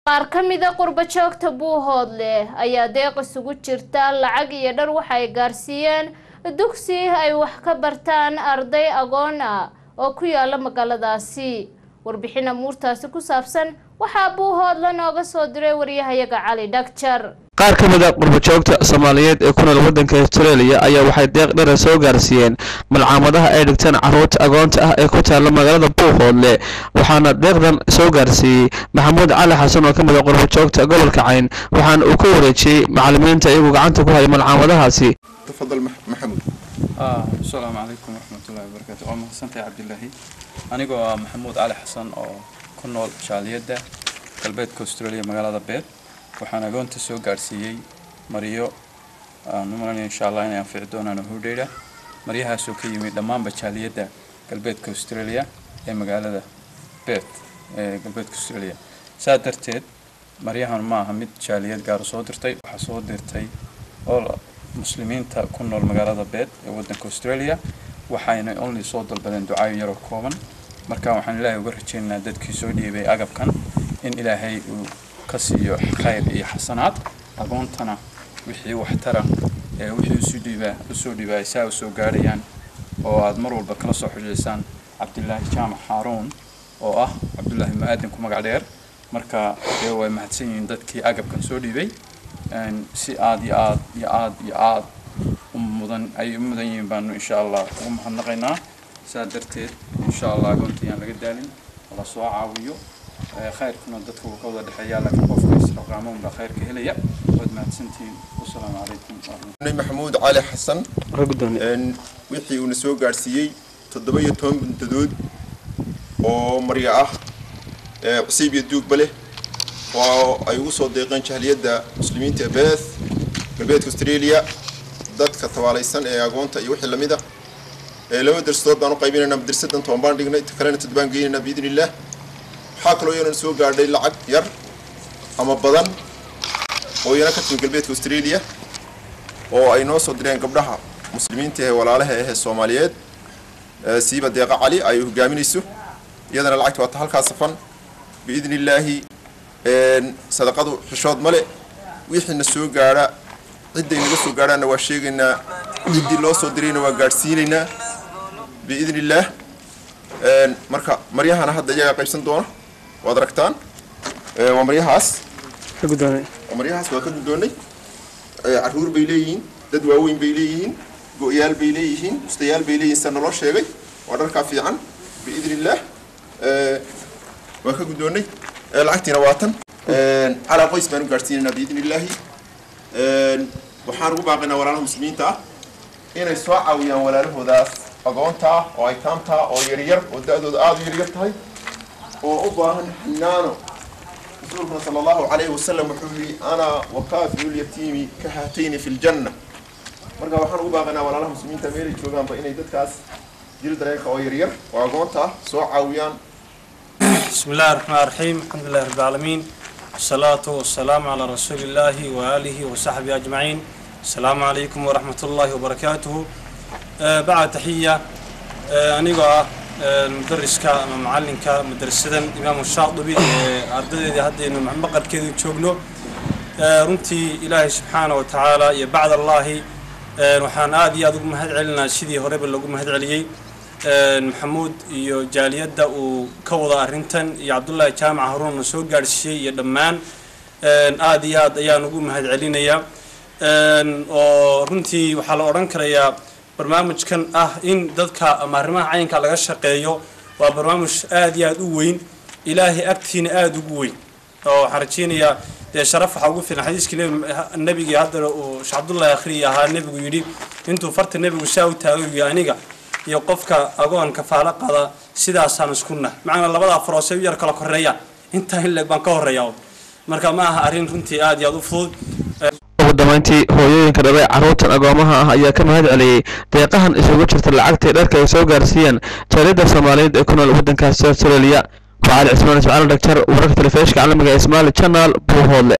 qaar ka mida qurbo joogta buuhoodle ayaa deeq isugu jirta lacag iyo dhar waxa ay gaarsiiyeen dugsi ay wax ka bartaan arday agoon ah oo ku yaala magaaladaasi warbixin amuurtaasi ku saabsan waxaa buuhoodle nooga soo diray waryahayaga cali dhagjar qaar ka mid a qurbajoogta soomaaliyeed ee ku nool waddanka australia ayaa waxay deeq dhara soo gaarsiiyeen malcaamadaha ay dhigtaan carruurta agoonta ah ee ku taalla magaalada buuhoodle waxaana deeqdan soo gaarsiiyey maxamuud cali xasan oo ka mid a qurbajoogta gobolka cayn waxaana uu ka wareejiyey macallimiinta iyagoo gacanta ku haya malcaamadahaasi تفضل مح- محمود آه السلام عليكم ورحمة الله وبركاته waa mahadsantahay cabdilaahi anigoo ah maxamuud cali xasan oo ku nool jaaliyadda galbeedka australia magaalada beed waxaan agoonta soo gaarsiiyey maryo aan u malanaya insha allah inay anfici doonaan hudheyra maryahaasoo ka yimid dhammaanba jaaliyadda galbeedka australia ee magaalada beed ee galbeedka australia saa darteed maryahan ma aha mid jaaliyad gaar soo dirtay waxaa soo dirtay oo muslimiinta ku nool magaalada beed ee waddanka australia waxayna only soo dalbadeen ducaayo yaroo kooban marka waxaan ilaahay uga rajaynaynaa dadkii soo dhiibay agabkan in ilaahay uu ka siiyo khayr iyo xasanaad agoontana wixii waxtara ee wixii usoo dhiibaa usoo dhiibaa ay saa usoo gaadhayaan oo aad mar walba kala soo xujaysaan cabdilaahi jaamac haaruun oo ah cabdulaahi ma-aadan ku magac dheer marka dee way mahadsan yihiin dadkii agabkan soo dhiibay een, si aad iyo aad iyo aad iyo aad u mudan ay u mudan yihiin baanu insha allah ugu mahadnaqaynaa saa darteed insha allah agoonta yaan laga daalin la soo caawiyo ee, khayrkuna dadka wuu ka wada dhexeeyaa laakiin qofka israqaamo unbaa khayrka helaya waad mahadsantihiin wasalaamu calaykum waraxmatullahi محمود علي حسن een, wixii uuna soo gaarsiiyey toddoba iyo toban buntadood oo maryo ah ee cusiib iyo duugba leh oo ay ugu soo deeqeen jahliyadda muslimiinta ee beeth galbeedka australia dadka tabaalaysan ee agoonta iyo wixii lamid ah ee laba darsadood baan u qaybinaynaa madrasadan toban baan dhignay ta kalena tad baan geynaynaa biidni illaah waxaa kaloo iyanan soo gaadhay lacag yar ama badan oo iyana ka timi galbeedka australia oo ay noo soo direen gabdhaha muslimiinta ee walaalaha ahee soomaaliyeed ee siiba deeqa cali ay hogaaminayso iyadana lacagta waa ta halkaa safan biidni illaahi een, sadaqadu xishood male wixiina soo gaadha cidday naga soo gaadhaanna waa sheegaynaa ciddii loo soo dirayna waa gaadhsiinaynaa biidni illaah een, marka maryahana hadda iyagaa qaybsan doona waad aragtaan Ee, waa maryahaas waa maryahaas waa ka guddoonnay Ee, carruur bay leeyihiin dad waaweyn bay leeyihiin go-yaal bay leeyihiin mustayaal bay leeyihiin sida naloo sheegay waa dharkaa fiican biidni illaah Ee, waa ka guddoonnay Ee, lacagtiina waa tan Een, calaa qoys baan u gaadhsiinaynaa biidni illaahi Een, waxaan ugu baaqaynaa walaalaha muslimiinta ah inay soo caawiyaan walaalahoodaas agoonta ah oo aytaamta ah oo yaryar oo da-dooda aada u yaryar tahay oo u baahan xinaano rasuulkuna sala allahu calayhi wasalam wuxuu yidhi ana wakaafiu lyatiimi ka haatayni fi ljanna marka waxaan ugu baaqaynaa walaalaha muslimiinta meelay joogaanba inay dadkaas jiri dareenka oo yaryar oo agoonta ah soo caawiyaan بسم الله الرحمن الرحيم الحمد لله رب العالمين الصلاة والسلام على رسول الله وآله وصحبه أجمعين السلام عليكم ورحمة الله وبركاته آه بعد تحية آه أنيقا آه المدرس كا معلم كا مدرسة إمام الشاطبي آه أردد هذه إنه محمد كذا تشوفنه آه رنتي إلهي سبحانه وتعالى يا بعد الله آه وحان آدي أدوك مهد علنا سيدي هرب اللي مهد عليي maxamuud iyo jaaliyadda uu ka wada arrintan iyo cabdullaahi jaamac haruunna soo gaadhsiiyey iyo dhammaan aada iyo aad ayaan ugu mahad celinayaa oo runtii waxaa la odhan karayaa barnaamijkan ah in dadka ama arrimaha caynka laga shaqeeyo waa barnaamij aada iyo aada u weyn ilaahay agtiina aada ugu weyn oo waxaan rajeynayaa dee sharaf waxaa ugu filan xadiiskii nebi- nebigii hadda uu sheekh cabdullaahi akhriyi ahaa nebigu yidhi intuu farta nebigu saa u taagayo aniga iyo qofka agoon kafaalo qada sidaasaan isku nah macnaa labada afaroose u yar kala koreeyaan intaa in leeg baan ka horeeya marka ma aha arrin runtii aada iyo aada u fudud ugu dambeyntii hooyooyinka dhalay carruurtan agoomaha ah ayaa ka mahad celiyey deeqahan isugu jirta lacagtii dharka ay soo gaarsiiyeen jaaliyadda soomaaliyeed ee ku nool waddankaasi australia waa cali cismaan ismaciil dhagjar wararka telefishka caalamiga ee ismaali channel buuhoodle